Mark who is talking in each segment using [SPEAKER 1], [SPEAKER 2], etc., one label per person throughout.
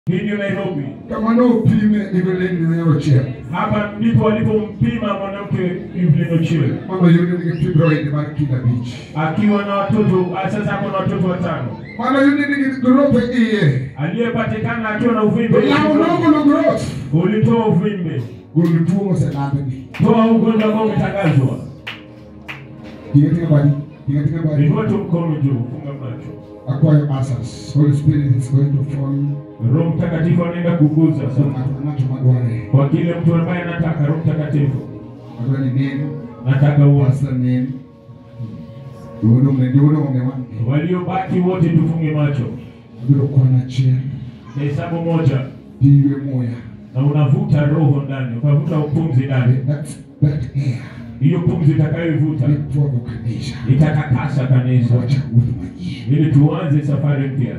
[SPEAKER 1] hivyo Nairobi.
[SPEAKER 2] kama nopime Evelyn Nyochia
[SPEAKER 1] Hapa ndipo walipompima mwanamke Evelyn Ochieng
[SPEAKER 2] mama yule nigi fibroid mar kilo abich
[SPEAKER 1] akiwa na watoto sasa ako na watoto watano,
[SPEAKER 2] mama yule nigi growth iye
[SPEAKER 1] aliyepatikana akiwa na uvimbe
[SPEAKER 2] Olamo nogolo growth
[SPEAKER 1] ulitoa uvimbe,
[SPEAKER 2] gol tuo moselandni
[SPEAKER 1] toa ugonjwa ambao umetangazwa.
[SPEAKER 2] tinga tinga badi tinga tinga badi
[SPEAKER 1] Inua tu mkono juu, funga macho.
[SPEAKER 2] akwayo asas Holy Spirit is going to fall
[SPEAKER 1] Roho Mtakatifu anaenda kuguza
[SPEAKER 2] so
[SPEAKER 1] sasa
[SPEAKER 2] ng'ato ng'ato madware
[SPEAKER 1] kwa kile mtu ambaye anataka. Roho Mtakatifu,
[SPEAKER 2] madware ni neno
[SPEAKER 1] nataka uwasa
[SPEAKER 2] pastor neno Duono mne duono mne wange
[SPEAKER 1] waliobaki wote tufunge macho,
[SPEAKER 2] Biro kwana achiel
[SPEAKER 1] hesabu moja,
[SPEAKER 2] Diwe moya
[SPEAKER 1] na unavuta roho ndani, ukavuta pumzi ndani.
[SPEAKER 2] That, that air
[SPEAKER 1] Hiyo pumzi itakayoivuta
[SPEAKER 2] Nipwogo kanisa
[SPEAKER 1] itatakasa kanisa
[SPEAKER 2] Wacha wuoth manyien
[SPEAKER 1] ili tuanze safari mpya.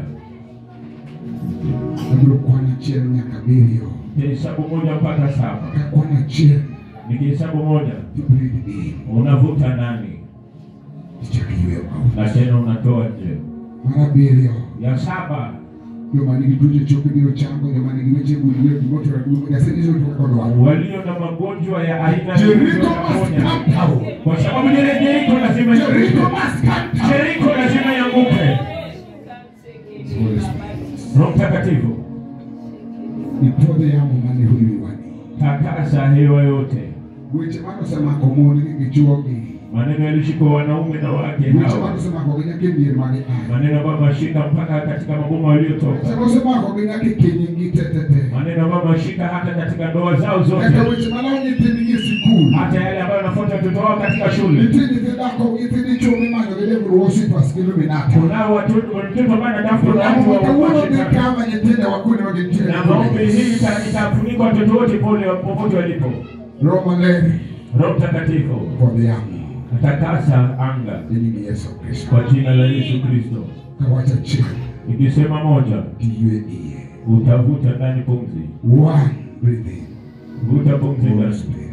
[SPEAKER 2] Abiro kwana achiel nyaka abiriyo
[SPEAKER 1] Hesabu moja mpaka saba.
[SPEAKER 2] Ka kwana achiel
[SPEAKER 1] Nikihesabu moja,
[SPEAKER 2] Tibreathe in
[SPEAKER 1] unavuta ndani
[SPEAKER 2] Ichak yweyo out
[SPEAKER 1] na tena unatoa nje.
[SPEAKER 2] Mar abiriyo
[SPEAKER 1] Ya saba,
[SPEAKER 2] Joma nigi tuoche choke biro chango Joma nigi weche gulwe Gimoto raduongo Nyasaye nyiso tu kaka odwaro
[SPEAKER 1] walio na magonjwa ya aina
[SPEAKER 2] Jericho
[SPEAKER 1] yoyote
[SPEAKER 2] must
[SPEAKER 1] wanaponya.
[SPEAKER 2] come down
[SPEAKER 1] kwa sababu ile Jeriko lazima
[SPEAKER 2] Jericho
[SPEAKER 1] ianguke.
[SPEAKER 2] must come down
[SPEAKER 1] Jeriko lazima ianguke.
[SPEAKER 2] Holy Spirit
[SPEAKER 1] Roho Mtakatifu,
[SPEAKER 2] Nipwodhe yamo mane huiwani
[SPEAKER 1] takasa hewa yote.
[SPEAKER 2] Weche mane osemako mon gi gichuogi
[SPEAKER 1] Maneno yalishika wanaume na wake
[SPEAKER 2] Weche mane
[SPEAKER 1] hawa,
[SPEAKER 2] osemako gi nyaka e mier mane aye
[SPEAKER 1] maneno ambayo mashika mpaka katika maboma waliotoka,
[SPEAKER 2] Weche osemako gi nyaka e kenygi te te te
[SPEAKER 1] maneno ambayo mashika hata katika ndoa zao zote,
[SPEAKER 2] Nyaka weche malao nyithindgi e sikul
[SPEAKER 1] hata yale ambayo wanafuata watoto wao katika shule.
[SPEAKER 2] Nitie nyithi dhako nyithind dichuo mimanyo gi devil worshippers gi Illuminati
[SPEAKER 1] Kunao watoto watoto ambao wanatafuta watu wa
[SPEAKER 2] Kawuono dhi
[SPEAKER 1] kuwashika
[SPEAKER 2] kama nyithindo wakuonde ma gintiere
[SPEAKER 1] na maombi hii ita- itafunika watoto wote pole popote walipo.
[SPEAKER 2] Roho maler
[SPEAKER 1] Roho Mtakatifu
[SPEAKER 2] pod yamo
[SPEAKER 1] atakasa anga
[SPEAKER 2] e nying Yesu Kristo
[SPEAKER 1] kwa jina la Yesu Kristo.
[SPEAKER 2] Kawacha achiel
[SPEAKER 1] Nikisema moja,
[SPEAKER 2] tiywe iye
[SPEAKER 1] utavuta ndani pumzi,
[SPEAKER 2] One breathe in
[SPEAKER 1] vuta pumzi
[SPEAKER 2] Holy
[SPEAKER 1] ndani.
[SPEAKER 2] Spirit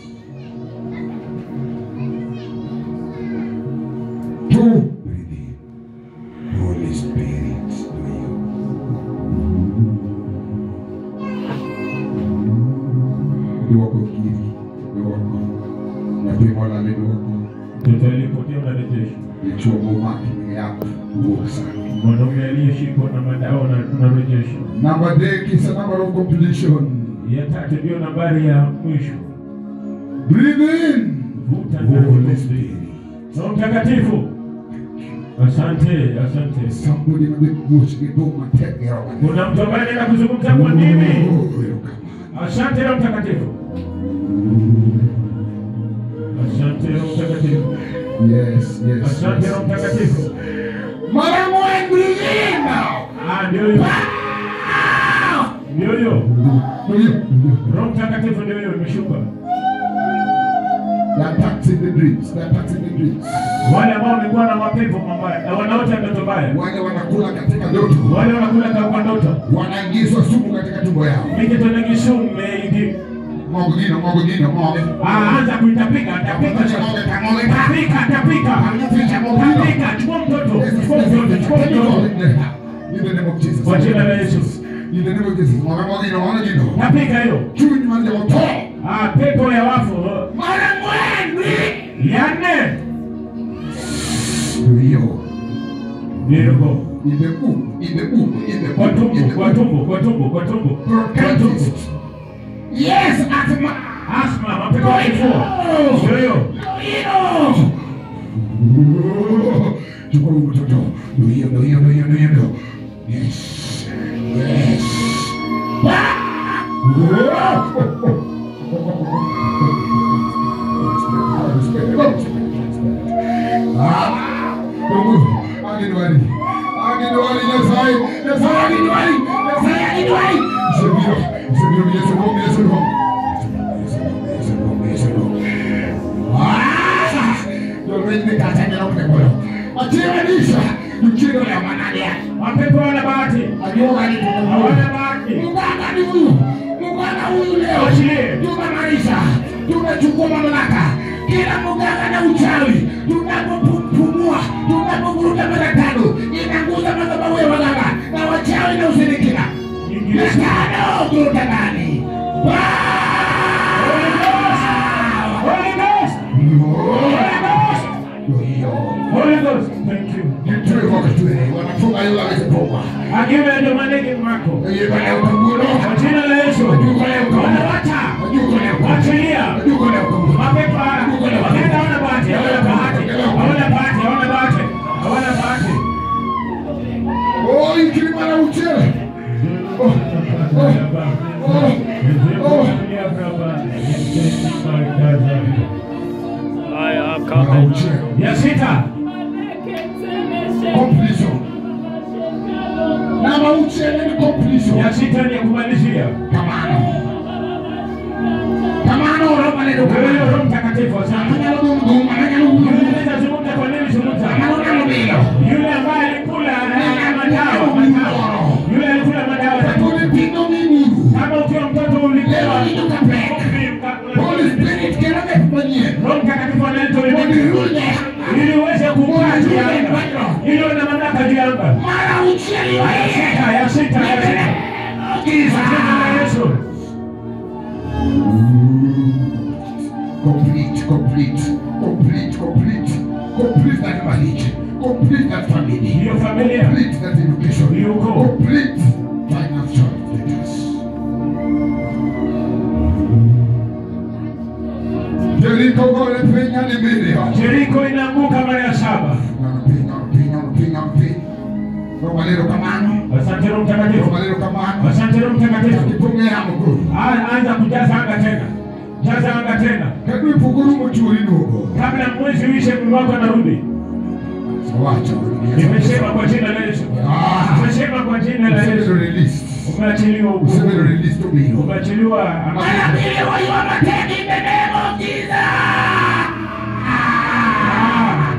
[SPEAKER 2] Two breathe in Holy Spirit do you Duoko giri Duoko Nyathi molal e duoko
[SPEAKER 1] Mtoto aliyepotea unarejesha,
[SPEAKER 2] Dichuo momaki ni yath wuok sani
[SPEAKER 1] mwanaume aliyeshikwa na madawa una- unarejesha.
[SPEAKER 2] Number adek is a number of completion
[SPEAKER 1] Ya tatu ndiyo nambari ya mwisho,
[SPEAKER 2] Breathe in
[SPEAKER 1] vuta ndani
[SPEAKER 2] Holy
[SPEAKER 1] pumzi.
[SPEAKER 2] Spirit
[SPEAKER 1] Roho Mtakatifu, asante, asante.
[SPEAKER 2] Somebody may be much be do matek yawa.
[SPEAKER 1] Kuna mtu ambaye anaenda kuzungumza kwa mimi.
[SPEAKER 2] Oh,
[SPEAKER 1] Asante Roho Mtakatifu, asante Roho Mtakatifu,
[SPEAKER 2] Yes, yes.
[SPEAKER 1] asante Roho Mtakatifu.
[SPEAKER 2] Mara moja breathe in now.
[SPEAKER 1] Ah, ndio hiyo, ndio hiyo. Roho Mtakatifu ndio hiyo imeshuka.
[SPEAKER 2] They are taxing the dreams. They are taxing the dreams.
[SPEAKER 1] Wale ambao wamekuwa na mapepo mabaya na wanaota ndoto mbaya,
[SPEAKER 2] Wale wanakula katika ndoto.
[SPEAKER 1] wale wanakula kwa ndoto,
[SPEAKER 2] Wanaingizwa sumu katika tumbo yao.
[SPEAKER 1] mikitona kisume iki
[SPEAKER 2] Mogo gino, mogo gino, mogo.
[SPEAKER 1] Ah, anza kuitapika, tapika
[SPEAKER 2] Mogo,
[SPEAKER 1] sasa.
[SPEAKER 2] mogo,
[SPEAKER 1] Tapika, tapika. Tapika, chukua mtoto,
[SPEAKER 2] Yes, yes,
[SPEAKER 1] chukua
[SPEAKER 2] yes,
[SPEAKER 1] mtoto,
[SPEAKER 2] yes.
[SPEAKER 1] chukua
[SPEAKER 2] Take it all
[SPEAKER 1] mtoto.
[SPEAKER 2] in there. In the name of Jesus.
[SPEAKER 1] Kwa jina la Yesu.
[SPEAKER 2] In the name of Jesus. Mogo, mogo gino, mogo gino.
[SPEAKER 1] Tapika hiyo.
[SPEAKER 2] Chuny mar jomotho.
[SPEAKER 1] Ah, pepo ya wafu.
[SPEAKER 2] Mara moja.
[SPEAKER 1] Ya nne.
[SPEAKER 2] Ndio.
[SPEAKER 1] Ndio.
[SPEAKER 2] In the womb, in the womb, in the
[SPEAKER 1] Kwa
[SPEAKER 2] womb, in
[SPEAKER 1] tumbo,
[SPEAKER 2] the
[SPEAKER 1] kwa
[SPEAKER 2] womb.
[SPEAKER 1] tumbo, kwa tumbo, kwa tumbo. Kwa tumbo.
[SPEAKER 2] Bronchitis. Yes, asthma.
[SPEAKER 1] Asma, mapepo ya kifua. Ndio hiyo.
[SPEAKER 2] Chukua huyu mtoto. Ndio hiyo, ndio hiyo, ndio hiyo, ndio hiyo, ndio. Yes. Yes. Ah, tunggu. Agidwari. Agidwari Nyasaye. Nyasaye agidwari. Nyasaye agidwari. Sebiro. Sebiro Yesu Roho, Yesu Roho. Yesu Roho, Yesu Roho. Ah! Jolweny ni kata nyalo pekolo. Achiwanisha. Mchiro ya manadia.
[SPEAKER 1] Mapepo wana bahati.
[SPEAKER 2] Ajuoga ni
[SPEAKER 1] Hawana bahati.
[SPEAKER 2] Muganga ni huyu. Muganga huyu leo.
[SPEAKER 1] Achilie.
[SPEAKER 2] Tumemaliza. Tumechukua mamlaka. Kila muganga na uchawi. Tunapopumua. Tunapovuruta mara tano. Inaguza madhabahu ya waganga. Na wachawi na ushirikina.
[SPEAKER 1] Ingilia
[SPEAKER 2] kuruta ndani.
[SPEAKER 1] Holy Ghost! Holy Ghost! Holy Ghost! Thank you.
[SPEAKER 2] Nitoe kwa kitwe, wanafunga yule amepoma.
[SPEAKER 1] Akiwa ndio maneke mwako.
[SPEAKER 2] Yeye bwana ukagulo.
[SPEAKER 1] Kwa jina la Yesu.
[SPEAKER 2] Yuko leo kwa.
[SPEAKER 1] Wanawacha.
[SPEAKER 2] Yuko leo kwa.
[SPEAKER 1] Wachilia.
[SPEAKER 2] Yuko leo kwa.
[SPEAKER 1] Mapepo haya. Wakaenda hawana bahati, hawana bahati. Hawana bahati, hawana bahati. Hawana bahati.
[SPEAKER 2] Oh, ikilima na uchele. Oh, oh, oh.
[SPEAKER 3] I am
[SPEAKER 2] Na
[SPEAKER 3] coming.
[SPEAKER 2] uchele.
[SPEAKER 1] Ya sita.
[SPEAKER 2] Completion. Na mauchele ni completion.
[SPEAKER 1] Ya sita ni ya kumalizia.
[SPEAKER 2] Kamano. Kamano ro maneno
[SPEAKER 1] Wewe
[SPEAKER 2] kamano.
[SPEAKER 1] Roho Mtakatifu asante.
[SPEAKER 2] Maneno dungu, maneno dungu.
[SPEAKER 1] Yule zungumza kwa nini zungumza?
[SPEAKER 2] Maneno nalo bilo.
[SPEAKER 1] Yule ambaye alikula eh, madawa, madawa. Yule alikula madawa.
[SPEAKER 2] Tuni pino mimi.
[SPEAKER 1] Kama ukiwa mtoto
[SPEAKER 2] Leo
[SPEAKER 1] ulipewa
[SPEAKER 2] ni tukapeka. Holy Spirit kera mefanyie.
[SPEAKER 1] Roho Mtakatifu analeta
[SPEAKER 2] Bodi
[SPEAKER 1] ulimwengu
[SPEAKER 2] rule.
[SPEAKER 1] ili uweze kukaa juu ya anga, ili uwe na mamlaka juu ya anga.
[SPEAKER 2] Mara uchele wa
[SPEAKER 1] Ya
[SPEAKER 2] yeye.
[SPEAKER 1] sita, ya sita, ya sita. Kwa jina la Yesu.
[SPEAKER 2] Complete, complete, complete, complete, complete that marriage, complete that family,
[SPEAKER 1] Hiyo familia,
[SPEAKER 2] complete that education,
[SPEAKER 1] Hiyo ukoo.
[SPEAKER 2] complete financial status. Jericho gole penya ni milia.
[SPEAKER 1] Jeriko inaanguka mara ya saba.
[SPEAKER 2] Pinya, pinya, pinya, pinya. Roma lero kamano,
[SPEAKER 1] Asante Roho Mtakatifu.
[SPEAKER 2] Roma lero kamano.
[SPEAKER 1] Asante Roho Mtakatifu.
[SPEAKER 2] Kipongea mkuu.
[SPEAKER 1] A- Anza kujaza anga tena, jaza anga tena,
[SPEAKER 2] Kadu ipuguru mchuri nugo.
[SPEAKER 1] kabla mwezi uishe, mwili wako anarudi.
[SPEAKER 2] Wacha.
[SPEAKER 1] Nimesema kwa jina la Yesu,
[SPEAKER 2] Ah.
[SPEAKER 1] nimesema kwa jina la
[SPEAKER 2] Useme
[SPEAKER 1] Yesu,
[SPEAKER 2] release.
[SPEAKER 1] umeachiliwa
[SPEAKER 2] Useme
[SPEAKER 1] uhuru,
[SPEAKER 2] release to me.
[SPEAKER 1] umeachiliwa
[SPEAKER 2] Mara
[SPEAKER 1] amani.
[SPEAKER 2] mbili wa you are taking the name of Jesus.
[SPEAKER 1] Ah.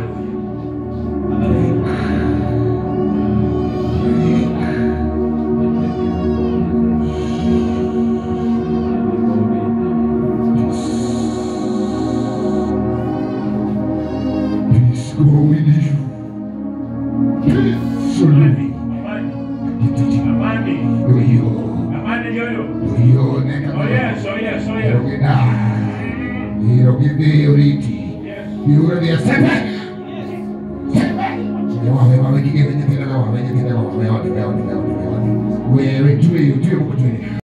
[SPEAKER 2] Peace go with you. Peace surely.
[SPEAKER 1] Amani, amani,
[SPEAKER 2] Yo,
[SPEAKER 1] amani ndio hiyo.
[SPEAKER 2] yo, neka.
[SPEAKER 1] Oh yes, oh yes, oh yes.
[SPEAKER 2] Yogeda. Yogede yoriti.
[SPEAKER 1] Yes.
[SPEAKER 2] Yogede sepe. Sepe. Yawa wewe wewe kige wenye kile wewe wenye kile wewe wewe wewe wewe wewe. Wewe jue jue mko jue.